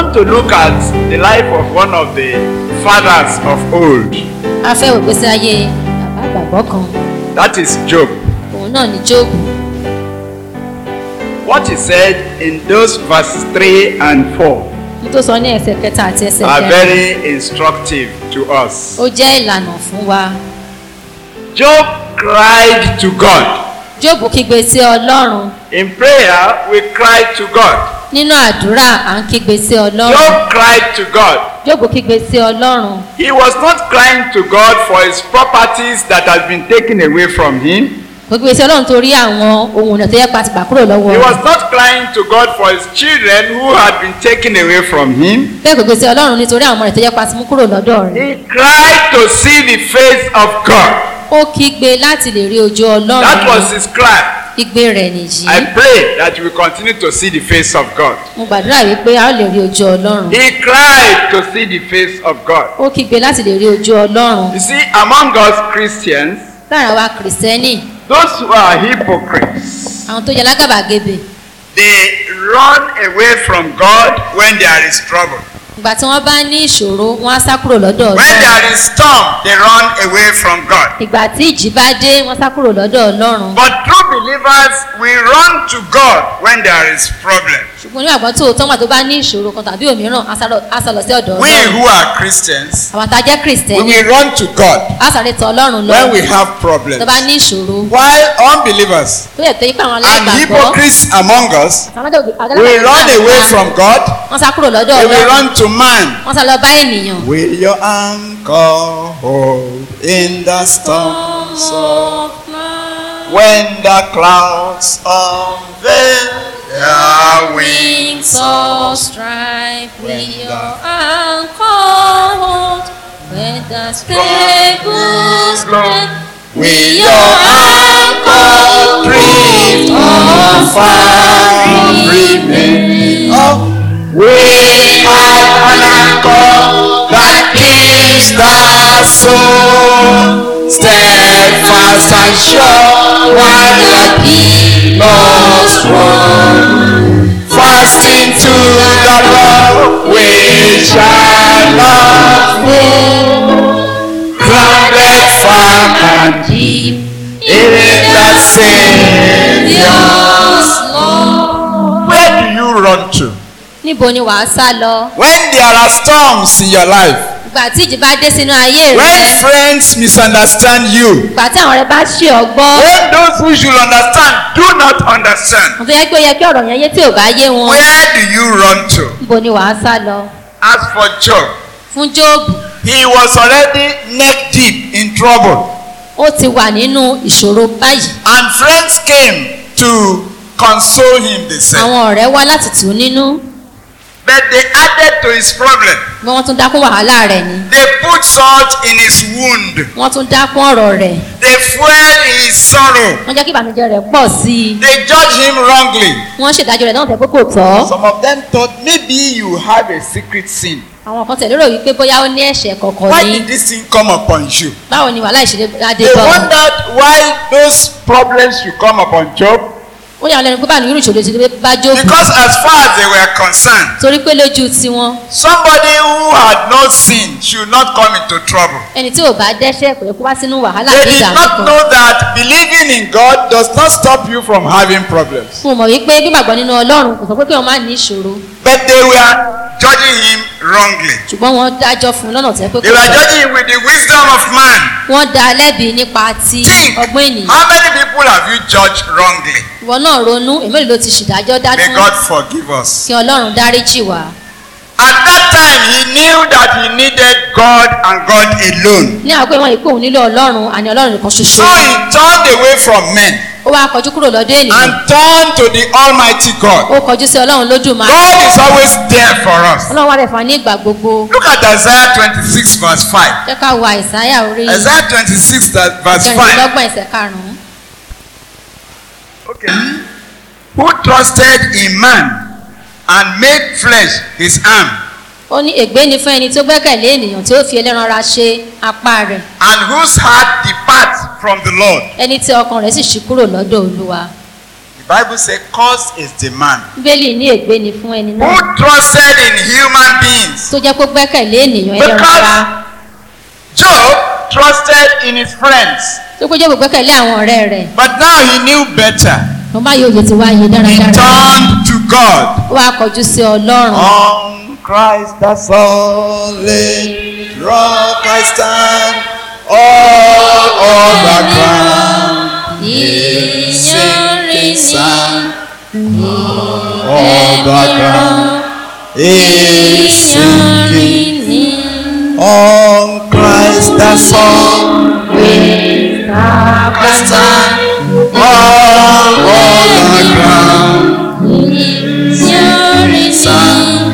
want to look at the life of one of the fathers of old. a fẹ́ wò gbèsè ayé bàbá àgbàgbọ́ kan That is Job. òun náà ni jóòbù What he said in those verses 3 and 4 ní tó sọ ní ẹsẹ̀ kẹta àti ẹsẹ̀ are kẹrin very instructive to us. ó jẹ́ ìlànà fún wa Job cried to God. jóòbù kígbe sí ọlọ́run In prayer, we cry to God. nínú àdúrà à ń kígbe sí ọlọ́run Job cried to God. jóòbù kígbe sí ọlọ́run He was not crying to God for his properties that has been taken away from him. gbogbo ìṣe ọlọ́run torí àwọn ohun ọ̀nà tó yẹ pa ti gbà kúrò lọ́wọ́ He rẹ̀ was not crying to God for his children who had been taken away from him. bẹ́ẹ̀ gbogbo ìṣe ọlọ́run nítorí àwọn ọmọ rẹ̀ tó yẹ pa ti mú kúrò lọ́dọ̀ rẹ̀ He cried to see the face of God. ó kígbe láti lè rí ojú ọlọ́run That was his cry. igbe rẹ̀ nìyí I pray that you will continue to see the face of God. mo gbàdúrà wípé a ó lè rí ojú ọlọ́run He cried to see the face of God. ó kígbe láti lè rí ojú ọlọ́run You see, among us Christians, lára wa kìrìsìtẹ́nì those who are hypocrites, àwọn tó yẹ lágàbàgebè they run away from God when there is trouble. ìgbà tí wọ́n bá ní ìṣòro wọ́n á sá kúrò lọ́dọ̀ When ọlọ́run there is storm, they run away from God. ìgbà tí ìjì bá dé wọ́n sá kúrò lọ́dọ̀ ọlọ́run But true believers, we run to God when there is problem. ṣùgbọ́n ní àgbọ̀ tó o tọ́mà tó bá ní ìṣòro kan tàbí òmíràn á sá lọ- á sá lọ sí ọ̀dọ̀ We ọlọ́run who are Christians, àwọn tá a jẹ́ we kìrìsìtẹ́nì will run to God á sáré tọ ọlọ́run lọ when we have tó problems. bá ní ìṣòro While unbelievers tó yẹ tó yí pé àwọn and alágbàgbọ́ hypocrites among us àwọn alágbàgbọ́ will run away from God, wọ́n sá kúrò lọ́dọ̀ they will ọlọ́run run to man. wọ́n sá lọ bá ènìyàn. Will your anchor hold in the storms of when the clouds unveil their wings of strife with your anchor when the stables break Will your anchor drift on far remain? Oh, we have an anchor that keeps the soul steadfast and sure while the billows roll. Fast into the rock we shall not fall. Grounded firm and deep in the Savior's Lord. Where do you run to? níbo ni wàá sá lọ When there are storms in your life, ìgbà tí ìjì bá dé sínú ayé when rẹ friends misunderstand you, ìgbà tí àwọn rẹ bá ṣe ọgbọ́n When those who should understand do not understand, mo tó yẹ pé ó yẹ kí ọ̀rọ̀ yẹn yé tí ò bá yé wọn where do you run to? níbo ni wàá sá lọ As for Job, fún jóòbù he was already neck deep in trouble, ó ti wà nínú ìṣòro báyìí and friends came to console him. They said, àwọn ọ̀rẹ́ wá láti tù ú nínú but they added to his problem. bí wọ́n tún dákún wàhálà rẹ̀ ni They put salt in his wound. wọ́n tún dákún ọ̀rọ̀ rẹ̀ They fuel his sorrow. wọ́n jẹ́ kí ìbànújẹ́ rẹ̀ pọ̀ sí i they judge him wrongly. wọ́n ṣèdájọ́ rẹ̀ náà tẹ́ pé kò tọ́ Some of them thought maybe you have a secret sin. àwọn kan tẹ̀lé rò wípé bóyá ó ní ẹ̀ṣẹ̀ kọ̀ọ̀kan Why ní did this thing come upon you? báwo ni wàhálà ìṣẹ̀lẹ̀ adé They bọ̀ wondered why those problems should come upon Job. ó yà wọ́n lẹ́nu pé báwo ni irú ìṣòro ti dé bá jókòó Because as far as they were concerned, torí pé lójú tiwọn Somebody who had no sin should not come into trouble. ẹni tí ò bá dẹ́ṣẹ̀ kò yẹ kó wá sínú wàhálà They ní did ìdààmú not kan know that believing in God does not stop you from having problems. fún mọ̀ wípé gbígbàgbọ́ nínú ọlọ́run kò sọ pé kí wọ́n má ní ìṣòro But they were judging him wrongly. ṣùgbọ́n wọ́n dájọ́ fún un lọ́nà tẹ́ pé They kò were tọ́ judging him with the wisdom of man. wọ́n dá a lẹ́bi nípa ti Think, ọgbọ́n ènìyàn how many people have you judged wrongly? ìwọ náà ronú èmi ló ti ṣèdájọ́ May dájú God forgive us. kí ọlọ́run dáríjì wá At that time, he knew that he needed God and God alone. ní àkókò ìwọ̀n ìpò òun nílò ọlọ́run àní ọlọ́run nìkan ṣoṣo so he turned away from men ó wá kọjú kúrò lọ́dọ̀ ènìyàn and turned to the Almighty God. ó kọjú sí ọlọ́run lódùmarè God is always there for us. ọlọ́run wà lẹ̀ fún wa ní ìgbà gbogbo Look at Isaiah 26 verse 5. jẹ́ ká wo àìsáyà orí Isaiah 26 that- verse 5. kẹrìndínlọ́gbọ̀n ẹsẹ̀ karùn-ún Okay. Who trusted in man and made flesh his arm, ó ní ègbé ni fún ẹni tó gbẹ́kẹ̀lé ènìyàn tí ó fi ẹlẹ́ran ara ṣe apá rẹ̀ and whose heart depart from the Lord. ẹni tí ọkàn rẹ̀ sì ṣí kúrò lọ́dọ̀ olúwa Bible says, "Cause is the man bíbélì ní ègbé ni fún ẹni who náà trusted in human beings." tó jẹ́ pé ó gbẹ́kẹ̀lé ènìyàn ẹlẹ́ran Because- ara Job trusted in his friends, tó pé jẹ́ gbẹ́kẹ̀lé àwọn ọ̀rẹ́ rẹ̀ but now he knew better. wọ́n bá yóò yẹ ti wáyé He dáradára turned to God. ó wá kọjú sí ọlọ́run On Christ the solid rock I stand, all other ground is sinking sand. All the ground is sinking. On Christ the solid rock I stand, all other ground is sinking sand.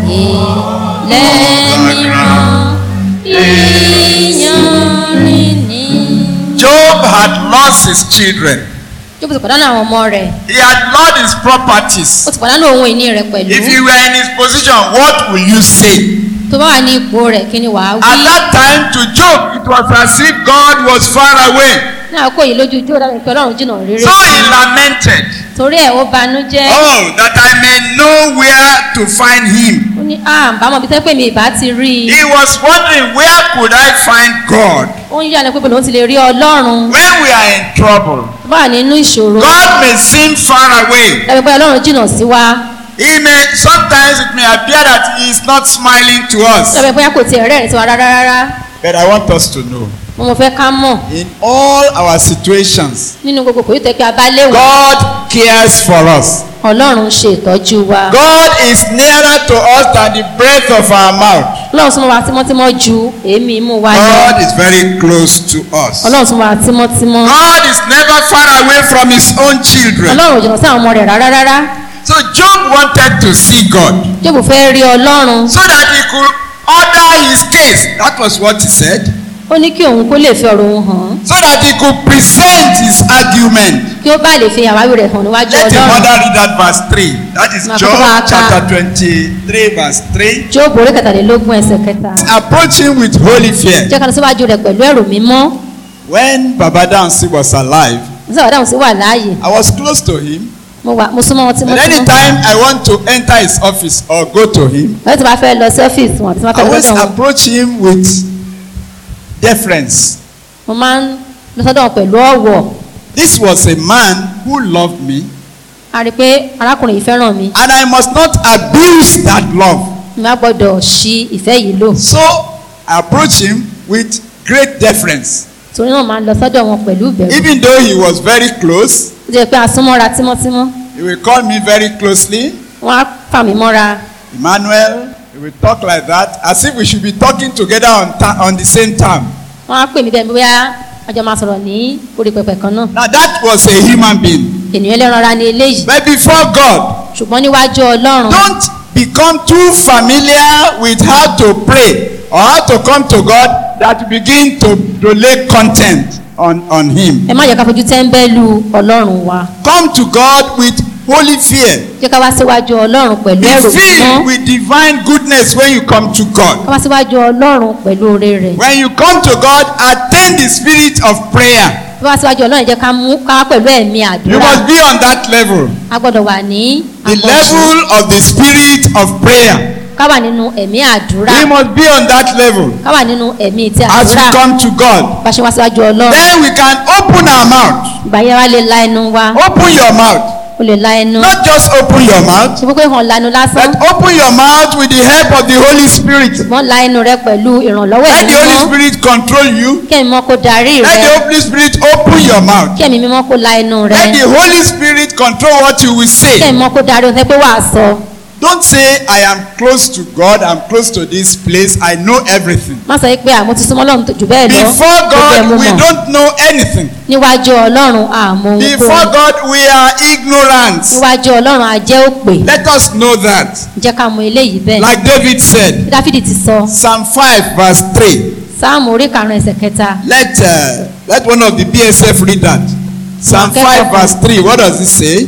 Job had lost his children. Jókòó ti pàdánù àwọn ọmọ rẹ̀ He had lost his properties. ó ti pàdánù ohun ìní rẹ̀ pẹ̀lú If you were in his position, what will you say? tó bá wà ní ipò rẹ̀ kí ni wàá At wí that time, to Job, it was as if God was far away. ní àkókò yìí lójú ijó dára pé ọlọ́run jìnnà rere So he lamented, torí ẹ̀ ó banújẹ́ Oh, that I may know where to find him. ó ní à ń bá mọ̀ bí tẹ́ pé mi ìbá ti rí i He was wondering, Where could I find God? ó ń yíyá ni pé bọ́lá ó ti lè rí ọlọ́run When we are in trouble, tó bá wà nínú ìṣòro God may seem far away. dábẹ́ pé ọlọ́run jìnnà sí wa He may sometimes it may appear that he is not smiling to us. dábẹ́ pé kò tiẹ̀ rẹ́rìn sí wa rárá rárá But I want us to know mo mọ̀ fẹ́ ká mọ̀ in all our situations, nínú gbogbo kò yí tẹ́ pé a bá léwu God cares for us. ọlọ́run ṣe ìtọ́jú wa God is nearer to us than the breath of our mouth. ọlọ́run súnmọ́ wa tímọ́tímọ́ ju èémí imú wa lọ God is very close to us. ọlọ́run súnmọ́ wa tímọ́tímọ́ God is never far away from his own children. ọlọ́run ò jìnnà sí àwọn ọmọ rẹ̀ rárá rárá So Job wanted to see God jókòó fẹ́ rí ọlọ́run so that he could order his case. That was what he said. ó ní kí òun kó lè fi ọ̀rọ̀ òun hàn So that he could present his argument. kí ó bá lè fi àwáwí rẹ̀ hàn níwájú Let your ọlọ́run mother read that verse 3. That is Ma Job kọ́kọ́ ka- chapter 23 verse 3. jóòbù orí kẹtàlélógún ẹsẹ̀ kẹta Approach him with holy fear. jẹ́ ká lọ síwájú rẹ̀ pẹ̀lú ẹ̀rù mímọ́ When Baba Dansi was alive, nígbà dáhùn sí wà láàyè I was close to him. mo wà mo súnmọ́ wọn And tímọ́tímọ́ anytime I want to enter his office or go to him, lọ́wọ́ tí wọ́n fẹ́ lọ sí ọ́fíìsì wọn tí wọ́n I fẹ́ lọ always sọ́dọ̀ wọn approach him with deference. mo máa ń lọ sọ́dọ̀ wọn pẹ̀lú ọ̀wọ̀ This was a man who loved me, a rí i pé arákùnrin yìí fẹ́ràn mi and I must not abuse that love. mi má gbọ́dọ̀ ṣi ìfẹ́ yìí lò So I approach him with great deference. torí náà máa ń lọ sọ́dọ̀ wọn pẹ̀lú ìbẹ̀rù Even though he was very close, ó jẹ́ pé a súnmọ́ra tímọ́tímọ́ he will call me very closely. wọ́n á fà mí mọ́ra Emmanuel, he will talk like that as if we should be talking together on, ta- on the same time. wọ́n á pè mí bẹ́ẹ̀ bóyá ọjọ́ máa sọ̀rọ̀ ní orí pẹpẹ kan náà Now that was a human being. ènìyàn ẹlẹ́ran ara ni eléyìí But before God, ṣùgbọ́n níwájú ọlọ́run don't become too familiar with how to pray or how to come to God that you begin to, to lay content on, on Him. ẹ má jẹ́ ká fojú tẹ́ńbẹ́lú ọlọ́run wa Come to God with holy fear. jẹ́ ká wá síwájú ọlọ́run pẹ̀lú Be ẹ̀rù filled mímọ́ with divine goodness when you come to God. ká wá síwájú ọlọ́run pẹ̀lú oore rẹ̀ When you come to God, attain the spirit of prayer. ká wá síwájú ọlọ́run jẹ́ ká mú ká wá pẹ̀lú ẹ̀mí You àdúrà must be on that level. a gbọ́dọ̀ wà ní The àpọ̀jù level of the spirit of prayer. ká wà nínú ẹ̀mí àdúrà We must be on that level ká wà nínú ẹ̀mí ti as we àdúrà come to God. bá ṣe wá síwájú ọlọ́run Then we can open our mouth. ìgbà yẹn wá lè la ẹnu wa Open your mouth. o lè la ẹnu Not just open your mouth, ṣe pé hàn lanu lásán but open your mouth with the help of the Holy Spirit. ṣùgbọ́n la ẹnu rẹ pẹ̀lú ìrànlọ́wọ́ Let ẹ̀mí the Holy mímọ́ Spirit control you. kí ẹ̀mí mímọ́ kó darí Let rẹ the Holy Spirit open your mouth. kí ẹ̀mí mímọ́ kó la ẹnu rẹ Let the Holy Spirit control what you will kí say. ẹ̀mí mímọ́ kó darí ohun tẹ́ pé wàá sọ Don't say, I am close to God, I'm close to this place, I know everything. má sọ pé àmọ́ ti súnmọ́ lọ́run jù bẹ́ẹ̀ lọ Before gbogbo ẹ̀ mo God, we mọ̀ don't know anything. níwájú ọlọ́run àmọ́ Before ohunkóhun God, we are ignorant. níwájú ọlọ́run àjẹ́ òpè Let us know that. jẹ́ ká mọ eléyìí bẹ́ẹ̀ Like David said, bí dáfídì ti sọ Psalm 5, verse 3. sáàmù orí karùn-ún ẹsẹ̀ kẹta Let, uh, let one of the BSF read that. Psalm 5, verse 3. What does it say?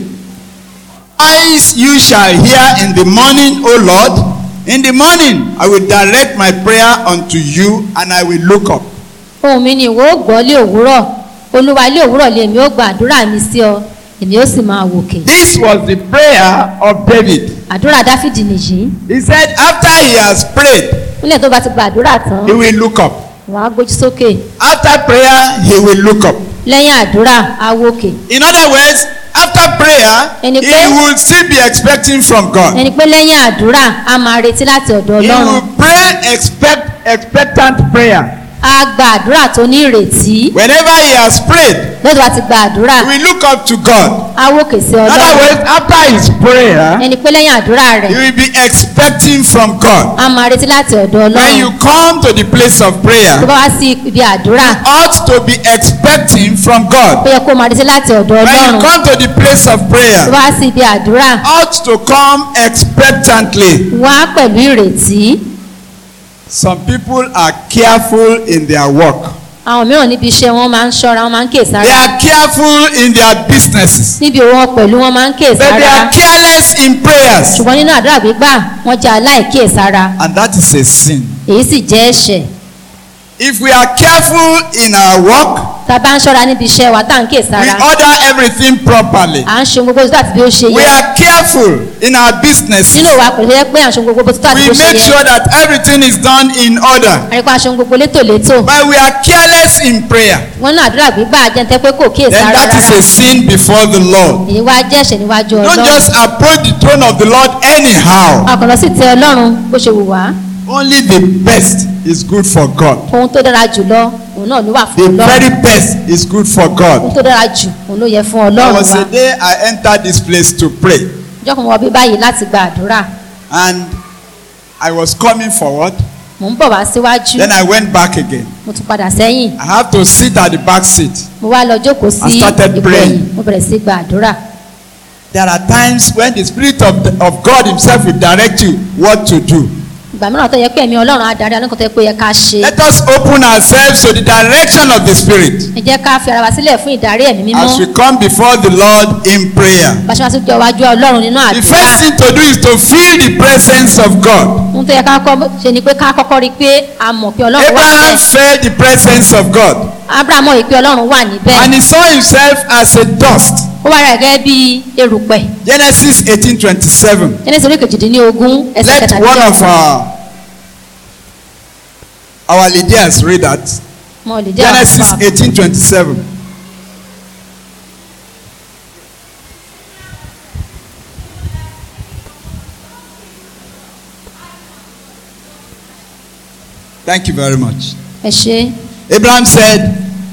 Eyes you shall hear in the morning, O Lord. In the morning, I will direct my prayer unto you and I will look up. ohùn mi ni ìwọ ó gbọ́ lé òwúrọ̀ olúwa lé òwúrọ̀ lé mi ó gba àdúrà mi sí ọ èmi ó sì máa wòkè This was the prayer of David. àdúrà dáfídì nìyí He said after he has prayed, nílẹ̀ tó bá ti gba àdúrà tán he will look up. wàá gbójú sókè After prayer, he will look up. lẹ́yìn àdúrà á wòkè In other words, after prayer, Ẹni he pé- will still be expecting from God. ẹni pé lẹ́yìn àdúrà á máa retí láti ọ̀dọ̀ He ọlọ́run will pray expect expectant prayer. á gba àdúrà tó ní ìrètí Whenever he has prayed, lọ́dọ̀ bá ti gba àdúrà he will look up to God. á wòkè sí In other ọlọ́run words, after his prayer, ẹni pé lẹ́yìn àdúrà he rẹ̀ will be expecting from God. á máa retí láti ọ̀dọ̀ When ọlọ́run you come to the place of tó prayer, bá wá sí ibi àdúrà ought to be expecting from ó God. yẹ kó máa retí láti ọ̀dọ̀ When ọlọ́run you come to the place of tó prayer, bá wá sí ibi àdúrà ought to come expectantly. wá pẹ̀lú ìrètí Some people are careful in their work. àwọn mìíràn níbi iṣẹ́ wọn máa ń ṣọ́ra wọn máa ń They kíyèsára are careful in their businesses. níbi òwò pẹ̀lú wọn máa ń But they kíyèsára are careless in prayers. ṣùgbọ́n nínú àdúrà gbígbà wọ́n jẹ́ aláìkíyèsára And that is a sin. èyí sì jẹ́ ẹ̀ṣẹ̀ If we are careful in our work, tá a bá ń ṣọ́ra níbi iṣẹ́ wa tá à ń we kíyèsára order everything properly. à ń ṣe ohun gbogbo tó àti bí ó ṣe We yẹ are careful in our businesses. nínú ìwà pẹ̀lú yẹ pé à ń ṣe ohun gbogbo tó àti bí We ó ṣe make yẹ sure that everything is done in order. àríkọ́ à ń ṣe ohun gbogbo létòlétò But we are careless in prayer. wọ́n náà àdúrà gbígbà jẹ́ntẹ́ pé kò Then kíyèsára that is rárá a sin before the Lord. èyí wá jẹ́ ẹ̀ṣẹ̀ níwájú Don't ọlọ́run just approach the throne of the Lord anyhow. akọ̀lọ́ sì tẹ ọlọ́run bó ṣe wù wá Only the best is good for God. ohun tó dára jùlọ òun náà ló wà The fún ọlọ́run very best is good for ohun God. tó dára jù òun ló yẹ fún There ọlọ́run was wa a day I entered this place to pray, jọ́kùn wọ bí báyìí láti gba àdúrà and I was coming forward. mò ń bọ̀ wá síwájú Then I went back again. mo tún padà sẹ́yìn I have to sit at the back seat. mo wá lọ jókòó sí I started ipò praying. ẹ̀yìn mo bẹ̀rẹ̀ sí gba àdúrà There are times when the Spirit of, the, of God Himself will direct you what to do. ìgbà mìíràn tó yẹ pé ẹ̀mí ọlọ́run adarí alẹ́ kan tó yẹ pé ó yẹ ká ṣe Let us open ourselves to the direction of the Spirit ẹ jẹ́ ká fi ara wa sílẹ̀ fún ìdarí ẹ̀mí mímọ́ as we come before the Lord in prayer. bá ṣe wá sí jọ wájú ọlọ́run nínú The àdúrà first thing to do is to feel the presence of God. ohun tó yẹ ká kọ́ ṣe ni pé ká kọ́kọ́ rí i pé a mọ̀ pé ọlọ́run wà Abraham níbẹ̀ felt the presence of God abraham mọ̀ pé ọlọ́run wà níbẹ̀ and he saw himself as a dust. ó wá rẹ̀ gẹ́gẹ́ bí erùpẹ̀ Genesis 18:27. jẹ́nẹ́sì orí kejìdínlógún ẹsẹ̀ Let one of kẹtàdínlógún our our leaders read that. mọ̀ lè jẹ́ Genesis àkọ́kọ́ 18:27. Thank you very much. ẹ ṣe Abraham said,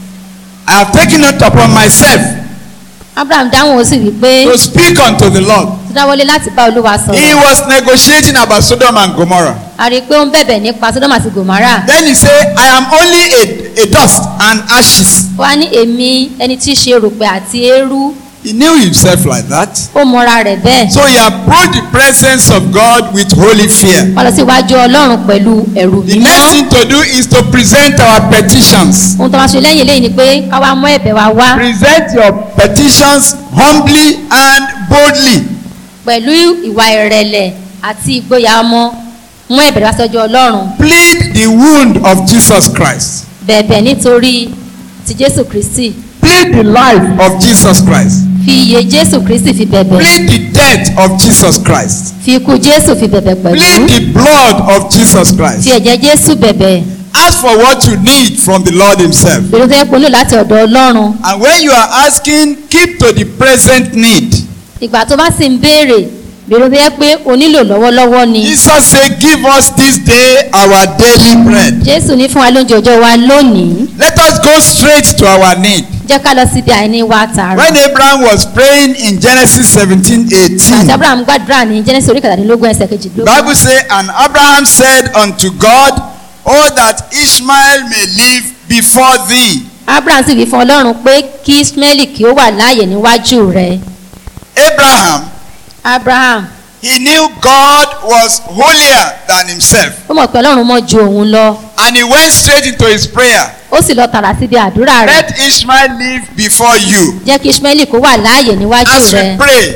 I have taken it upon myself abraham dáhùn ó sì wí pé to speak unto the Lord. tó dáwọ́lé láti bá olúwa He sọ̀rọ̀ was negotiating about Sodom and Gomorrah. a rí i pé ó ń bẹ̀bẹ̀ nípa sodom àti gomara Then he said, I am only a, a dust and ashes. ó wá ní èmi ẹni tí í ṣe erùpẹ̀ àti eérú He knew himself like that. ó mọra rẹ̀ bẹ́ẹ̀ So he approached the presence of God with holy fear. wọ́n lọ sí iwájú ọlọ́run pẹ̀lú ẹ̀rù The next mímọ́ thing to do is to present our petitions. ohun tó wá ṣe lẹ́yìn eléyìí ni pé ká wá mú ẹ̀bẹ̀ wa wá Present your petitions humbly and boldly. pẹ̀lú ìwà ìrẹ̀lẹ̀ àti ìgboyà ọmọ mú ẹ̀bẹ̀ wá sọ́jọ́ ọlọ́run Plead the wound of Jesus Christ. bẹ̀bẹ̀ nítorí ti jésù kristi Plead the life of Jesus Christ. fi iye jésù kristi fi bẹ̀bẹ̀ Plead the death of Jesus Christ. fi ikú jésù fi bẹ̀bẹ̀ pẹ̀lú Plead the blood of Jesus fi Christ. ẹ̀jẹ̀ jésù bẹ̀bẹ̀ Ask for what you need from the Lord Himself. èrò tó yẹ kó lò láti ọ̀dọ̀ ọlọ́run And when you are asking, keep to the present need. ìgbà tó bá sì ń béèrè èrò tó yẹ pé o nílò lọ́wọ́lọ́wọ́ ni Jesus said, Give us this day our daily bread. jésù ní fún wa lóúnjẹ ọjọ́ wa lónìí Let us go straight to our need. jẹ́ ká lọ síbi àìní wa tààrà When Abraham was praying in Genesis 17 àti 18, abraham gbàdúrà ní genesis orí kẹtàdínlógún ẹsẹ̀ the kejìdínlógún Bible says, And Abraham said unto God, Oh, that Ishmael may live before thee. abraham sì wí fún ọlọ́run pé kí ismaili kí ó wà láàyè níwájú rẹ̀ Abraham, abraham he knew God was holier than himself. ó mọ̀ pé ọlọ́run mọ̀ ju òun lọ And he went straight into his prayer. ó sì lọ tààrà síbi àdúrà rẹ̀ Let Ishmael live before you. jẹ́ kí ismaili kó wà láàyè níwájú As we rẹ̀ pray,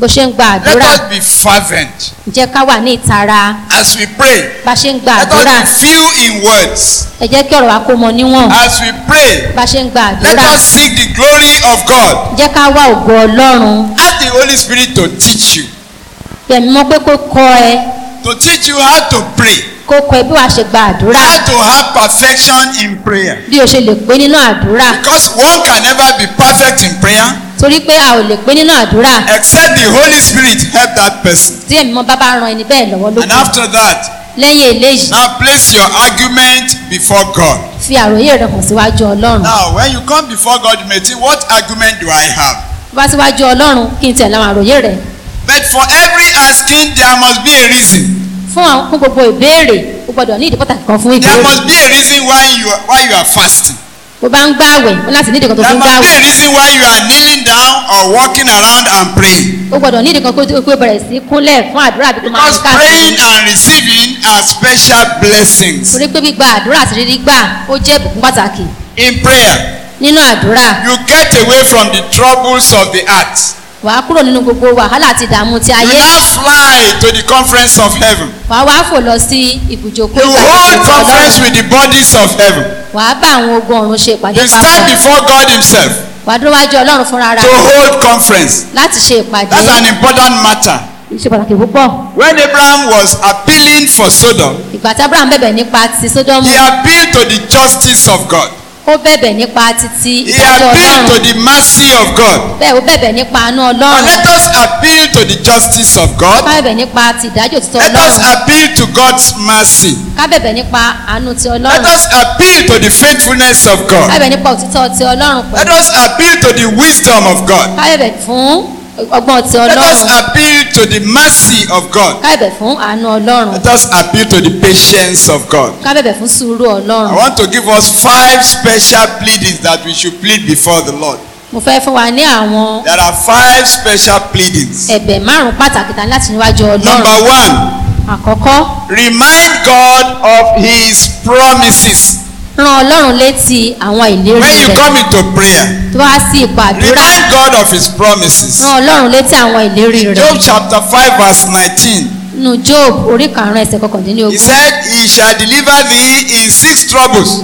bó ṣe ń gba Let àdúrà us be fervent jẹ́ ká wà ní ìtara as we pray. bá ṣe ń gba Let àdúrà us be few in words ẹ jẹ́ kí ọ̀rọ̀ wa kó mọ níwọ̀n as we pray. bá ṣe ń gba Let àdúrà us seek the glory of God. jẹ́ ká wá ògo ọlọ́run Ask the Holy Spirit to teach you, yẹ̀mí mọ́ pé kó kọ́ ẹ to teach you how to pray, kó kọ́ ẹ bí wàá ṣe gba àdúrà how to have perfection in prayer. bí o ṣe lè pé nínú àdúrà Because one can never be perfect in prayer torí pé a ò lè pé nínú àdúrà except the Holy Spirit help that person. tí ẹ̀mí mọ́ bá bá ran ẹni bẹ́ẹ̀ lọ́wọ́ And lókun after that, lẹ́yìn eléyìí now place your argument before God. fi àròyé rẹ hàn síwájú ọlọ́run Now, when you come before God, you may think, what argument do I have? bá síwájú ọlọ́run kí n tẹ̀lé àwọn àròyé rẹ But for every asking, there must be a reason. fún àwọn fún gbogbo ìbéèrè o gbọ́dọ̀ ní ìdí pàtàkì kan fún There ìbéèrè must be a reason why you are, why you are fasting. bó bá ń gbààwẹ̀ o láti ní ìdí kan tó There fi ń must be gbààwẹ̀ a reason why you are kneeling down or walking around and praying. o gbọ́dọ̀ ní ìdí kan kó tó kó bẹ̀rẹ̀ sí kúnlẹ̀ fún àdúrà àbí kó máa Because rìn káàkiri praying and receiving are special blessings. torí pé gbígba àdúrà àti rírí gbà ó jẹ́ ìbùkún pàtàkì In prayer, nínú àdúrà you get away from the troubles of the heart. wàá kúrò nínú gbogbo wàhálà àti ìdààmú ti You ayé now fly to the conference of heaven. wàá wá fò lọ sí ibùjókòó You hold ìpàdé conference Ọlọ́run. with the bodies of heaven. wàá bá àwọn ogun ọ̀run ṣe ìpàdé You stand papọ̀ before God Himself wàá dúró wájú ọlọ́run fúnra to rẹ̀ hold conference. láti ṣe ìpàdé That's an important matter. ṣe pàtàkì púpọ̀ When Abraham was appealing for Sodom, ìgbà tí abraham bẹ̀bẹ̀ nípa ti sódómù he appealed to the justice of God. ó bẹ̀bẹ̀ nípa títí He ìdájọ́ appealed to ọlọ́run the mercy of God. bẹ́ẹ̀ ó bẹ̀bẹ̀ nípa àánú Now ọlọ́run let us appeal to the justice of God. ká bẹ̀bẹ̀ nípa ti ìdájọ́ òtítọ́ Let us ọlọ́run appeal to God's mercy. ká bẹ̀bẹ̀ nípa àánú ti Let ọlọ́run us appeal to the faithfulness of ká God. bẹ̀bẹ̀ nípa òtítọ́ ti ọlọ́run Let pẹ̀lú us appeal to the wisdom of God. ká bẹ̀bẹ̀ fún ọgbọ́n ti Let us ọlọ́run appeal to the mercy of God. ká bẹ̀bẹ̀ fún àánú ọlọ́run Let us appeal to the patience of God. ká bẹ̀bẹ̀ fún sùúrù I ọlọ́run want to give us five special pleadings that we should plead before the Lord. mo fẹ́ fún wa ní àwọn There are five special pleadings. ẹ̀bẹ̀ márùn-ún pàtàkì tán láti níwájú ọlọ́run Number one, àkọ́kọ́ remind God of His promises. rán ọlọ́run létí àwọn ìlérí When you rẹ̀ come into prayer, tó wá sí ipò àdúrà remind God of His promises. rán ọlọ́run létí àwọn ìlérí rẹ̀ Job chapter 5, verse 19. nínú job orí karùn-ún ẹsẹ̀ He kọkàndínlógún said, He shall deliver thee in six troubles,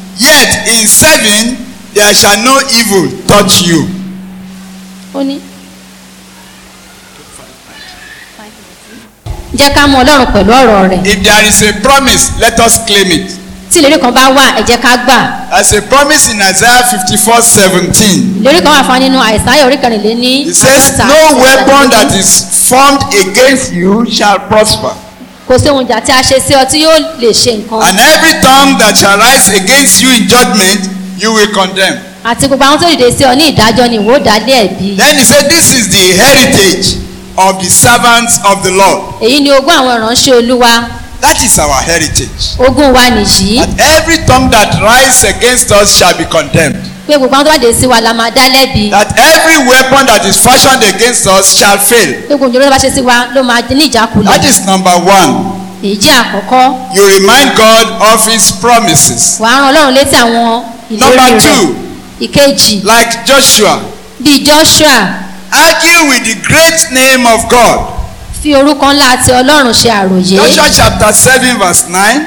yet in seven there shall no evil touch you. ó ní. jẹ́ ká mú ọlọ́run pẹ̀lú ọ̀rọ̀ rẹ̀ If there is a promise, let us claim it. tí ìlérí kan bá wà ẹ jẹ́ ká gbà As a promise in Isaiah 54 17, ìlérí kan wà fún wa nínú àìsáyà orí kẹrìnléní it says, àádọ́ta No ẹsẹ̀ weapon kẹrìnlélógún. that is formed against you shall prosper, kò sí ohun ìjà tí a ṣe sí ọ tí yóò lè ṣe nǹkan and every tongue that shall rise against you in judgment, you will condemn. àti gbogbo àwọn tó dìde sí ọ ní ìdájọ́ ni ìwọ ó dá lé ẹ̀bi Then he said, This is the heritage of the servants of the Lord. èyí ni ogún àwọn ìránṣẹ́ olúwa That is our heritage. ogún wa nìyí And every tongue that rise against us shall be condemned. pé gbogbo àwọn tó bá dìde sí wa la máa dá lẹ́bi That every weapon that is fashioned against us shall fail. pé gbogbo ìjọba tó bá ṣe sí wa ló máa ní ìjákulẹ̀ That is number one. èyí jẹ́ àkọ́kọ́ You remind God of his promises. wàá rán ọlọ́run létí àwọn ìlérí Number rẹ̀ two, ìkejì like Joshua, bíi joshua argue with the great name of God. fi orúkọ ńlá àti ọlọ́run ṣe àròyé Joshua chapter 7, verse 9.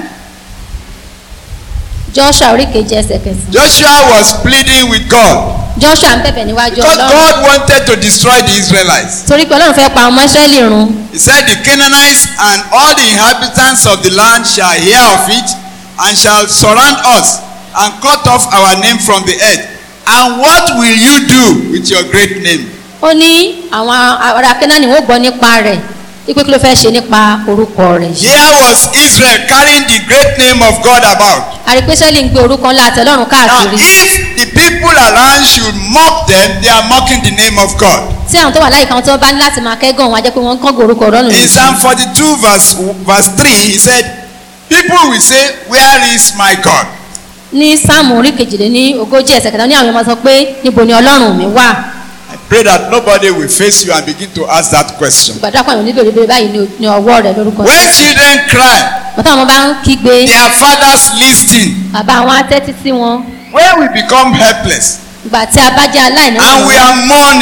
joshua orí kejì ẹsẹ̀ kẹsàn-án Joshua was pleading with God joshua ń bẹ̀bẹ̀ níwájú because ọlọ́run God wanted to destroy the Israelites. torí pé ọlọ́run fẹ́ pa ọmọ israẹli run He said, The Canaanites and all the inhabitants of the land shall hear of it and shall surround us and cut off our name from the earth. And what will you do with your great name? ó ní àwọn ará kẹ́nání wọ́n gbọ́ nípa rẹ̀ ipe kí ló fẹ́ ṣe nípa orúkọ rẹ̀ yìí Here was Israel carrying the great name of God about. àrípé israẹli ń gbé orúkọ ńlá àti ọlọ́run Now, káàkiri if the people around should mock them, they are mocking the name of God. tí àwọn tó wà láyìíká wọn tó bá ní láti máa kẹ́gàn wọn á jẹ́ pé wọ́n ń kọ́gàn orúkọ ọlọ́run In yìí Psalm 42, verse, verse 3, he said, People will say, Where is my God? ní sáàmù orí kejìléní ogójì ẹsẹ̀ kẹta ní àwọn ọmọ sọ pé níbo ni ọlọ́run mi wà I pray that nobody will face you and begin to ask that question. ìgbàdúrà pàmò níbi òrìbìrì báyìí ní- ní ọwọ́ rẹ̀ lórúkọ When Jésù. children cry, bàtà wọn bá ń kígbe their fathers listen. bàbá wọn á tẹ́tí sí wọn When we become helpless ìgbà tí a bá jẹ́ aláìní and we are mourning,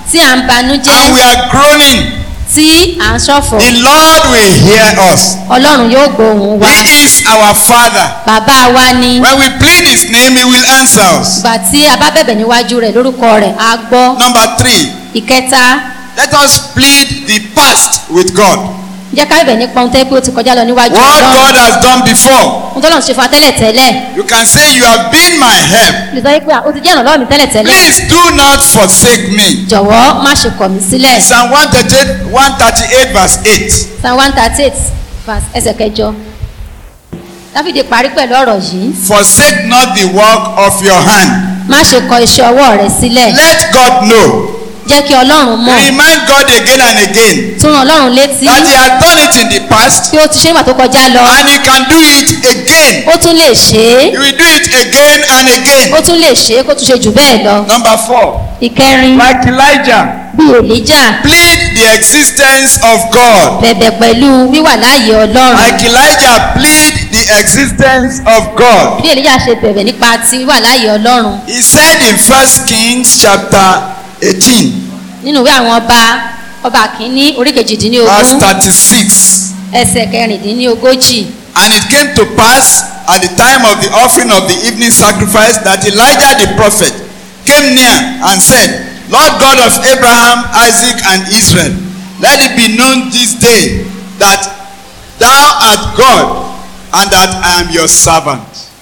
tí à ń banújẹ́ and we are groaning, tí à ń ṣọ̀fọ̀ the Lord will hear us. ọlọ́run yóò gbóhùn wa He is our Father. bàbá wa ni When we plead His name, He will answer us. ìgbà tí a bá bẹ̀bẹ̀ níwájú rẹ̀ lórúkọ rẹ̀ á gbọ́ Number three, ìkẹta let us plead the past with God. jẹ́ ká bẹ̀bẹ̀ nípa ohun tẹ́ pé ó ti kọjá lọ níwájú What ọlọ́run God has done before. ohun tó lọ́run ṣe fún wa tẹ́lẹ̀ tẹ́lẹ̀ You can say, You have been my help. lè sọ pé ó ti jẹ́ ìrànlọ́wọ́ mi tẹ́lẹ̀ tẹ́lẹ̀ Please do not forsake me. jọ̀wọ́ má ṣe kọ̀ mí sílẹ̀ Psalm 138, 138 verse 8. psalm one thirty eight verse ẹsẹ̀ kẹjọ dáfídì parí pẹ̀lú ọ̀rọ̀ yìí Forsake not the work of your hand. má ṣe kọ iṣẹ́ ọwọ́ rẹ sílẹ̀ Let God know. jẹ́ kí ọlọ́run mọ̀ Remind God again and again tún ràn ọlọ́run létí that He has done it in the past bí ó ti ṣe nígbà tó kọjá lọ and He can do it again. ó tún lè ṣe é He will do it again and again. ó tún lè ṣe é kó tún ṣe jù bẹ́ẹ̀ lọ Number four, ìkẹrin like Elijah, bí èlíjà plead the existence of God. bẹ̀bẹ̀ pẹ̀lú wíwà láàyè ọlọ́run Like Elijah, plead the existence of God. bí èlíjà ṣe bẹ̀bẹ̀ nípa ti wíwà láàyè ọlọ́run He said in First Kings chapter 18, nínú ìwé àwọn ọba ọba kìíní orí verse kejìdínlógún 36. ẹsẹ̀ kẹrìndínlógójì And it came to pass at the time of the offering of the evening sacrifice that Elijah the prophet came near and said, Lord God of Abraham, Isaac, and Israel, let it be known this day that thou art God and that I am your servant.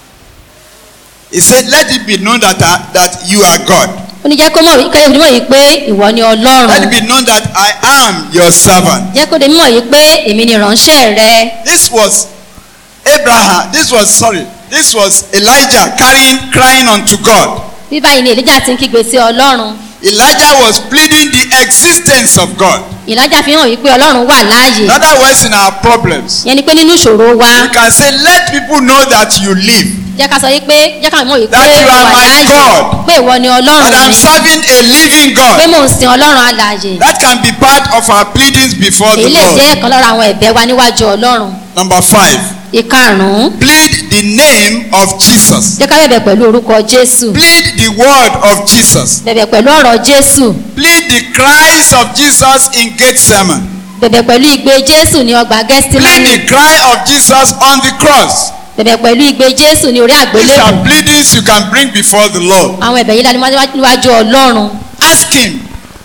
He said, Let it be known that, I, that you are God. ó ní jẹ́ kó mọ̀ kẹ́lẹ́ fi mọ̀ yìí pé ìwọ ni Let ọlọ́run it be known that I am your servant. jẹ́ kó de mímọ̀ yìí pé èmi ni ìránṣẹ́ rẹ This was Abraham, this was, sorry, this was Elijah carrying, crying unto God. bí báyìí ni èlíjà ti ń kígbe sí ọlọ́run Elijah was pleading the existence of God. ìlàjà fi hàn wípé ọlọ́run wà láàyè In other words, in our problems, yẹn ni pé nínú ìṣòro wa you can say, Let people know that you live, jẹ́ ká sọ yìí pé jẹ́ ká mọ̀ yìí pé That you are wà my láàyè God. pé ìwọ ni and ọlọ́run I'm mi serving a living pé God. mò ń sin ọlọ́run alààyè That can be part of our pleadings before the èyí lè Lord. jẹ́ ẹ̀kan lára àwọn ẹ̀bẹ̀ wa níwájú ọlọ́run Number five, ìkarùn-ún plead the name of Jesus. jẹ́ ká bẹ̀bẹ̀ pẹ̀lú orúkọ jésù Plead the word of Jesus. bẹ̀bẹ̀ pẹ̀lú ọ̀rọ̀ jésù Plead the cries of Jesus in Gethsemane. bẹ̀bẹ̀ pẹ̀lú igbe jésù ní ọgbà Plead gẹ́stímánì the cry of Jesus on the cross. bẹ̀bẹ̀ pẹ̀lú igbe jésù ní orí These àgbélébù are pleadings you can bring before the Lord. àwọn ẹ̀bẹ̀ yìí dání níwájú ọlọ́run Ask Him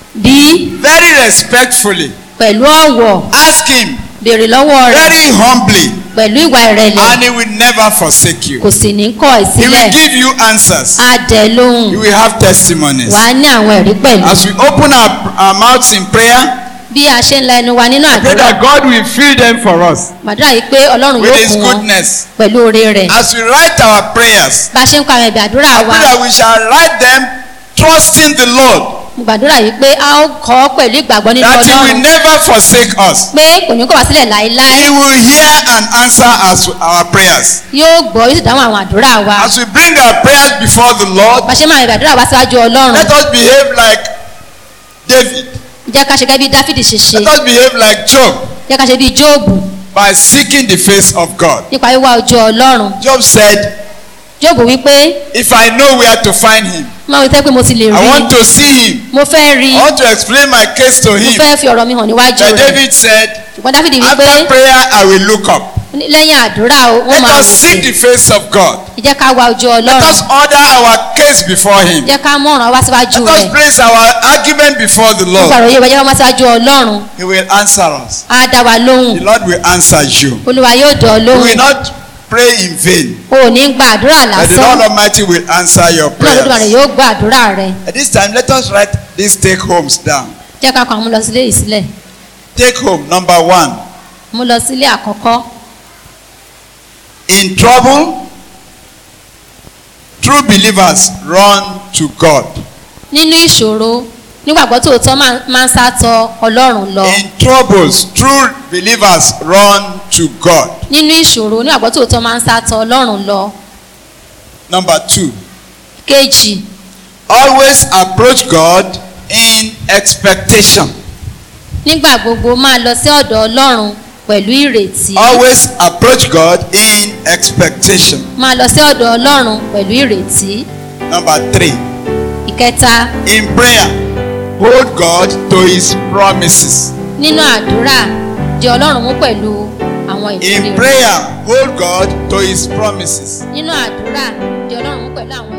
bí very respectfully. pẹ̀lú ọ̀wọ̀ Ask Him béèrè lọ́wọ́ rẹ̀ very humbly, pẹ̀lú ìwà ìrẹ̀lẹ̀ and He will never forsake you. kò sì ní kọ̀ ẹ́ He sílẹ̀ will give you answers. á dẹ̀ lóhùn You will have testimonies. wà á ní àwọn ẹ̀rí pẹ̀lú As we open our, our mouths in prayer, bí a ṣe ń la ẹnu wa nínú I pray àdúrà that God will fill them for us màdúrà yìí pé ọlọ́run with yóò His fún wọn goodness. pẹ̀lú oore rẹ̀ As we write our prayers, bá a ṣe ń kọ àwọn ẹ̀bẹ̀ àdúrà I wa pray that we shall write them trusting the Lord, mo gbàdúrà yìí pé a ó kọ́ ọ pẹ̀lú ìgbàgbọ́ nínú that He will ọlọ́run never forsake us. pé kò ní kọ̀ wá sílẹ̀ láéláé He will hear and answer us our prayers. yóò gbọ́ yóò sì dáhùn àwọn àdúrà wa As we bring our prayers before the Lord, bá a ṣe máa ẹ̀bẹ̀ àdúrà wa síwájú ọlọ́run let us behave like David. jẹ́ ká ṣe gẹ́gẹ́ bí dáfídì ṣe ṣe Let us behave like Job jẹ́ ká ṣe bí jóòbù by seeking the face of God. nípa wíwá ojú ọlọ́run Job said, jóòbù wípé If I know where to find him, máa wí tẹ́ pé mo ti lè I rí want to see him. mo fẹ́ rí I want to explain my case to mo him. fẹ́ fi ọ̀rọ̀ mi hàn níwájú But rẹ̀ David said, ṣùgbọ́n dáfídì wípé After prayer, I will look up. lẹ́yìn àdúrà o, wọ́n Let máa us seek wòkè the face of God. ẹ jẹ́ ká wá ojú Let ọlọ́run us order our case before him. jẹ́ ká mú ọ̀ràn wá síwájú Let us rẹ̀ place our argument before the nípa Lord. ọ̀rọ̀ yìí wọ́n jẹ́ ká wá síwájú ọlọ́run He will answer us. á dá wa lóhùn The Lord will answer you. olúwa yóò dọ̀ ọ́ We will lóhùn not pray in vain. o ò ní gba àdúrà But the lásán Lord Almighty will answer your náà lódùmarè prayers. yóò gbọ́ àdúrà rẹ̀ At this time, let us write these take homes down. jẹ́ ká kọ́ àwọn mú lọ sílé ìsílẹ̀ Take home number one. mú lọ sílé àkọ́kọ́ In trouble, true believers run to God. nínú ìṣòro nígbàgbọ́ tòótọ́ máa- máa ń sátọ ọlọ́run lọ In troubles, true believers run to God. nínú ìṣòro nígbàgbọ́ tòótọ́ máa ń sátọ ọlọ́run lọ Number two, kejì always approach God in expectation. nígbà gbogbo máa lọ sí ọ̀dọ̀ ọlọ́run pẹ̀lú ìrètí Always approach God in expectation. máa lọ sí ọ̀dọ̀ ọlọ́run pẹ̀lú ìrètí Number three, ìkẹta in prayer, hold God to his promises. nínú àdúrà di ọlọ́run mú pẹ̀lú àwọn ìlérí In rẹ̀ prayer, hold God to his promises. nínú àdúrà di ọlọ́run mú pẹ̀lú àwọn